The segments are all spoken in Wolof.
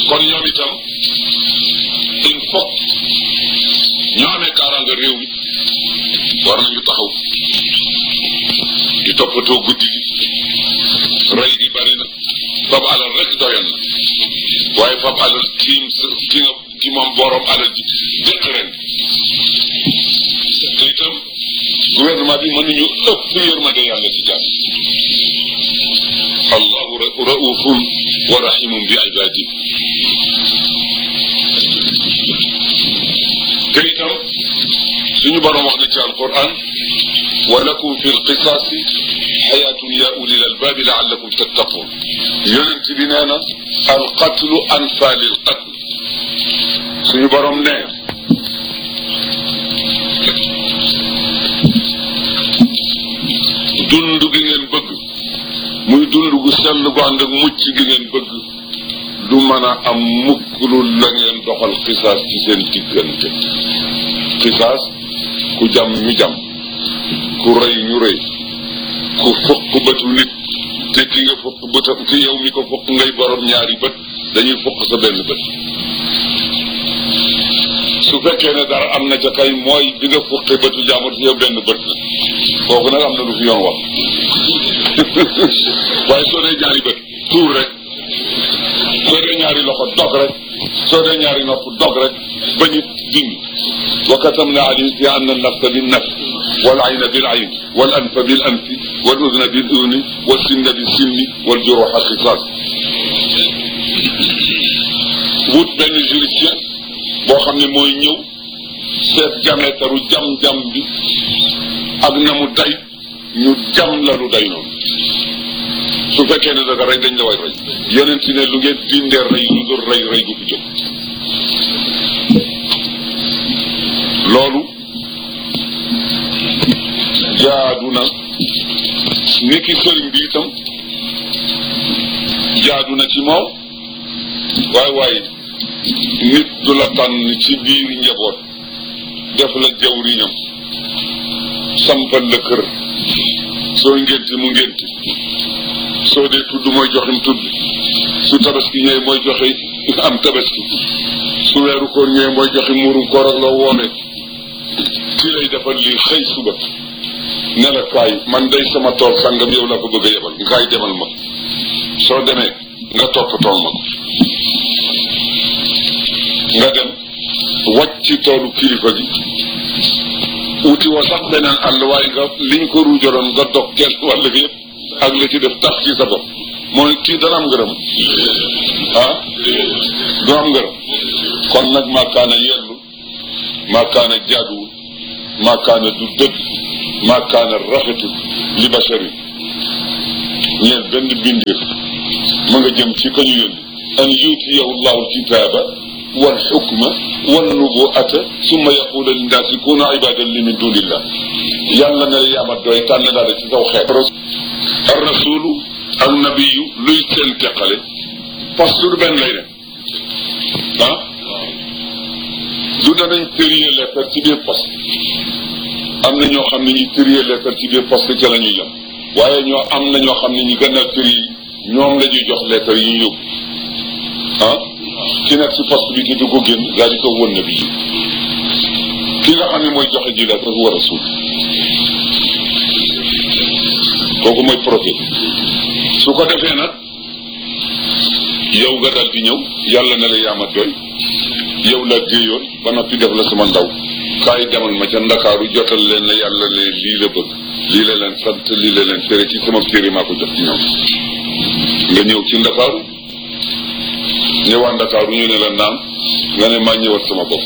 kon ñoom itam il faut ñoo amee kaaraanga réew mi war nañu taxaw di toppatoo guddi gi rey gi bari na fab alal rek doyoon na waaye fab alal kiim ki nga ki moom borom alal ji jëkk ren te itam gouvernement bi mënuñu ëpp yërmande yàlla ci jàmm allahu raufun wa rahimun bi ibadi te itam suñu borom wax na ci alquran wa lakum fi lqisaasi xayaatun ya ulil albaabi laallakum tattaqun yonent bi nee na alqatlu anfa lil qatl suñu borom nee dund gi ngeen bëgg muy dund gu sell gu ànd ak mucc gi ngeen bëgg du mën a am mukk lu la ngeen doxal xisaas ci seen diggante xisaas ku jam ñu jam ku rëy ñu rëy ku fukk bëtu nit te ki nga fukk bëtam ki yow mi ko fukk ngay borom ñaari bët dañuy fukk sa benn bët su fekkee ne dara am na ca kay mooy bi nga fukkee bëtu jaamur si yow benn bët la kooku nag am na lu fi yoon wax waaye soo dee ñaari bët tuur rek soo dee ñaari loxo dog rek soo dee ñaari nopp dog rek ba ñu dindi wa katamna alayhim fi anna nafsa bin nafs wal ayna bil ayn wal anfa bil anfi wal udna bil udni wal sinna bil sinni wal juruha qisas wut benn juristien boo xam ne mooy ñëw seet jameetaru jam-jam bi ak na mu day ñu jam la lu day noonu su fekkee ne daga rey dañ la way rey yeneen ti ne lu ngeen dindee rey lu dul rey rey du ko jóg loolu jaadu na ni ki sëriñ bi itam jaadu na ci moom waaye waaye nit du la tànn ci biir njaboot def la jawriñam sampal la kër soo ngénti mu ngénti soo dee tudd mooy joxim tudd su tabaski ñëwee mooy joxe am tabaski su weeru koor ñëwee mooy joxe muurum koor ak la woone kii lay defal lii xëy suba ne la kaay man day sama tool sàngam yow laa ko bëgg a yebal nga kaay demal ma soo demee nga topp tool ma ko nga dem wàcc ci toolu kilifa gi wuti wa sax beneen àll waaye nga liñ ko ruujaloon nga dog kenn wàll gi yëpp ak la ci def tax ci sa bopp mooy kii dana am ngërëm ah du am ngërëm kon nag maakaana yellu maakaana jaaduwul maakaana du dëgg maakaana rafetul li basharin ñeel benn bindir ma nga jëm ci kañu yónni an yuutiyahu llahu alkitaaba wal xukma wal nubuata summa yaqula linnaasi kunu ibadan li min dunillah yàlla ne la yaama doy tànn daal ci saw xeet ar rasulu ak nabiyu luy seen teqale poste du benn lay dem ah du danañ tëriye lettre ci biir poste am na ñoo xam ne ñi tëriye lettre ci biir poste ca la ñuy yem waaye ñoo am na ñoo xam ne ñi gannaaw tëri ñoom la ñuy jox lettre yi ñu yóbbu ah ki nekk ci poste bi te du ko génn daal di ko won na bi ki nga xam ne mooy joxe ji lettre war a suul kooku mooy prophète su ko defee nag yow nga dal di ñëw yàlla na la yaama doy yow la géeyoon ba noppi def la sama ndaw kaay demal ma ca ndakaaru jotal leen la yàlla leen lii la bëgg lii la leen sant lii la leen tere ci sama téere maa ko jox ci ñoom nga ñëw ci ndakaaru ñëwaat ndakaaru ñu ne la naam nga ne maa ñëwat sama bopp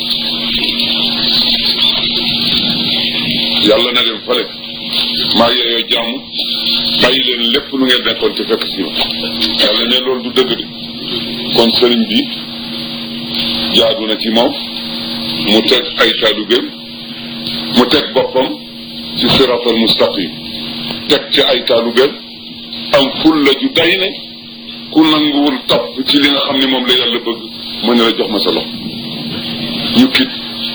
yàlla na leen fale maa yeeyoo jàmm bàyyi leen lépp lu ngeen nekkoon te fekk si ma yàlla ne loolu du dëgg de kon sëriñ bi jaadu na ci moom mu teg ay taalibeem mu teg boppam ci siratal mustaqim teg ci ay taalibeem am fulla ju day ne ku nanguwul topp ci li nga xam ne moom la yàlla bëgg mu ne la jox ma sa loxo ñu kit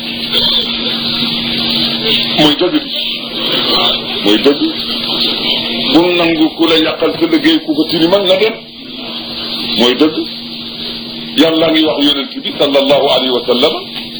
mooy dëgg bi mooy dëgg bul nangu ku la yàqal sa liggéey ku ko tilimal nga dem mooy dëgg yàlla ngi wax yonent bi sallallahu alayhi wa sallam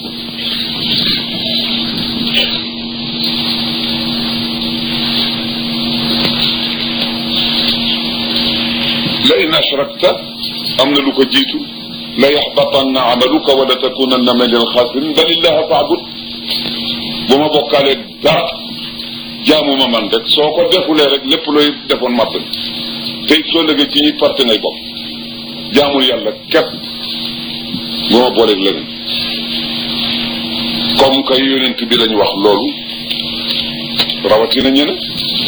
la in ashrakta am na lu ko jiitu la yaxbatanna amaluka wala takunanna min alxaasirin bal illaha faabud bu ma bokkaalee dara jaamu ma man rek soo ko defulee rek lépp looy defoon màbb te it soo lëgee ci ñuy parte ngay bokk jaamul yàlla képp bu ma booleeg leneen comme kay yonent bi lañ wax loolu rawatina ñeneen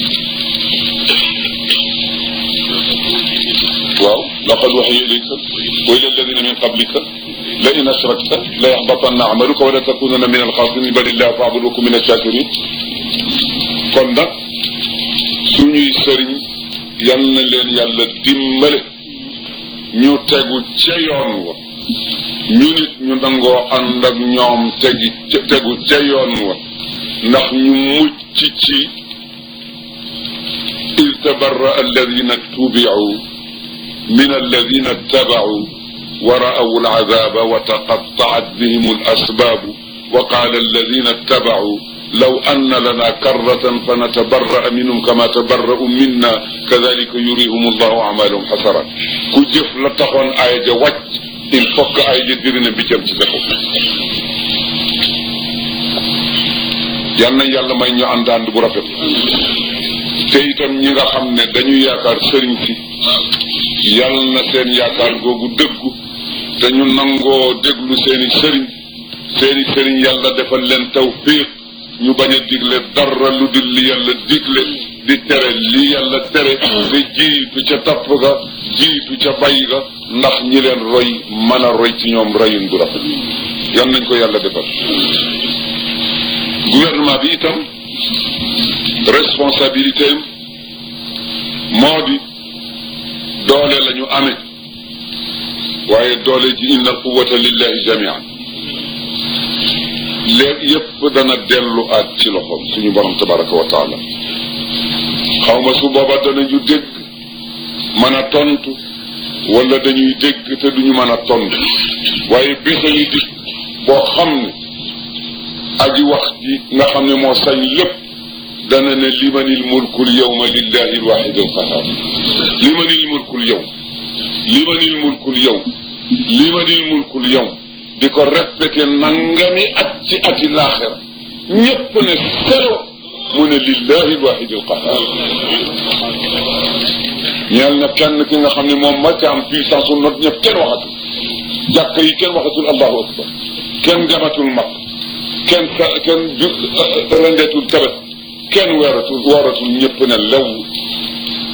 waaw laqad waxiya ilayka wa ila alladina min qablika la in ashrakta la yaxbatanna amaluka wala takunanna min alxaasirin bal illaha faabud wa kun min achakirin kon nag suñuy sëriñ yal na leen yàlla dimbale ñu tegu ca yoon wa ñu nit ñu nangoo ànd ak ñoom tegi tegu ca yoon wa ndax ñu mucc ci id tabarra alladina tubicu من الذين اتبعوا ورأوا العذاب وتقطعت بهم الأسباب وقال الذين اتبعوا لو أن لنا كرة فنتبرأ منهم كما تبرأوا منا كذلك يريهم الله أعمالهم حسرات كجف لتخون آية جوات إن فك آية جدرنا بجم تسكو yàlla yàlla may ñu ànd ànd bu rafet te itam ñi nga xam ne dañu yaakaar sëriñ si yàlla na seen yaakaar googu dëggu te ñu nangoo déglu seeni sëriñ seeni sëriñ yàlla defal leen tawfiq ñu bañ a digle dara lu dul li yàlla digle di tere li yàlla tere di jiitu ca tapp ga jiitu ca bay ga ndax ñi leen roy mën a roy ci ñoom royun bu rafet yal nañ ko yàlla defal gouvernement bi itam responsabilité moo di doole la ñu amee waaye doole ji inna quwata lillahi jamian léegi yépp dana dellu aat ci loxoom suñu borom tabaraka wa taala xaw ma su booba danañu dégg mën a tontu wala dañuy dégg te duñu mën a tontu waaye bésañu dig boo xam ne aji wax ji nga xam ne moo sañ lépp dana ne limanil mulkul yawma lillahi alwahid alqahar limanil mulkul yawm limanil mulkul yawm limanil mulkul yawm di ko répété nangami at ci ati laaxira ñépp ne selo mu ne lillahi alwahid alqahar ñeel na kenn ki nga xam ne moom ma ca am puissance su not ñëpp kenn waxatul jàkk yi kenn waxatul allahu akbar kenn jamatul mag kenn sa kenn ju rendeetul tabet kenn weeratul wooratul ñëpp ne lew